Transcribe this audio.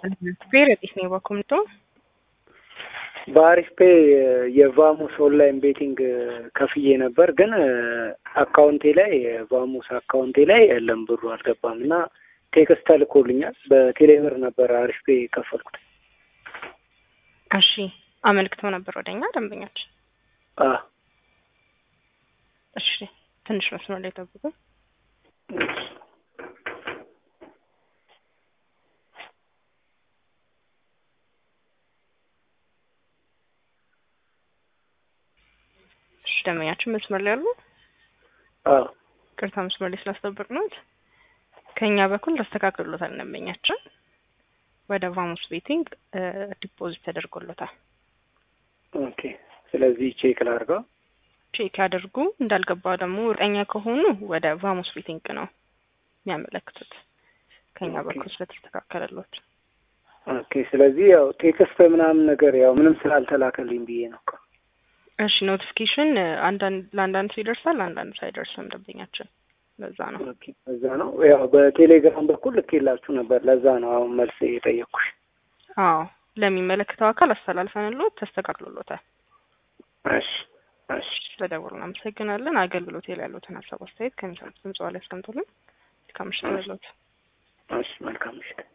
ፌረጢስ ነው በኮምቶ በአሪፍ ፔ የቫሙስ ኦንላይን ቤቲንግ ከፍዬ ነበር፣ ግን አካውንቴ ላይ የቫሙስ አካውንቴ ላይ የለም ብሩ አልገባም እና ቴክስት ተልኮልኛል። በቴሌብር ነበር አሪፍ ፔ የከፈልኩት። እሺ አመልክተው ነበር ወደኛ ደንበኞች። አ እሺ ትንሽ መስመር ላይ ጠብቁ። እሺ ደንበኛችን መስመር ላይ አሉ። አ ቅርታ መስመር ላይ ስላስጠበቅነዎት ከኛ በኩል ተስተካክሎታል። ደንበኛችን ወደ ቫሙስ ቤቲንግ ዲፖዚት ተደርጎሎታል። ኦኬ። ስለዚህ ቼክ ላድርገው። ቼክ ያደርጉ። እንዳልገባ ደግሞ እርግጠኛ ከሆኑ ወደ ቫሙስ ቤቲንግ ነው የሚያመለክቱት ከኛ ኦኬ። በኩል ስለተስተካከለሎት። ኦኬ። ስለዚህ ያው ቴክስት ምናምን ነገር ያው ምንም ስላልተላከልኝ ብዬ ነው እኮ። እሺ ኖቲፊኬሽን አንዳንድ ለአንዳንድ ሰው ይደርሳል፣ አንዳንድ ሰው አይደርስም። ደንበኛችን ለዛ ነው። ኦኬ። ለዛ ነው ያው በቴሌግራም በኩል ልኬላችሁ ነበር። ለዛ ነው አሁን መልስ የጠየቅኩሽ። አዎ ለሚመለከተው አካል አስተላልፈንሎት ተስተካክሎሎታል። እሺ እሺ ስለደወሉ እናመሰግናለን። አገልግሎት ላይ ያሉትን ሀሳብ አስተያየት ከሚሰሙት ድምጽ ላይ ያስቀምጡልን። እስከ ምሽት ያለዎት እሺ መልካም ምሽት።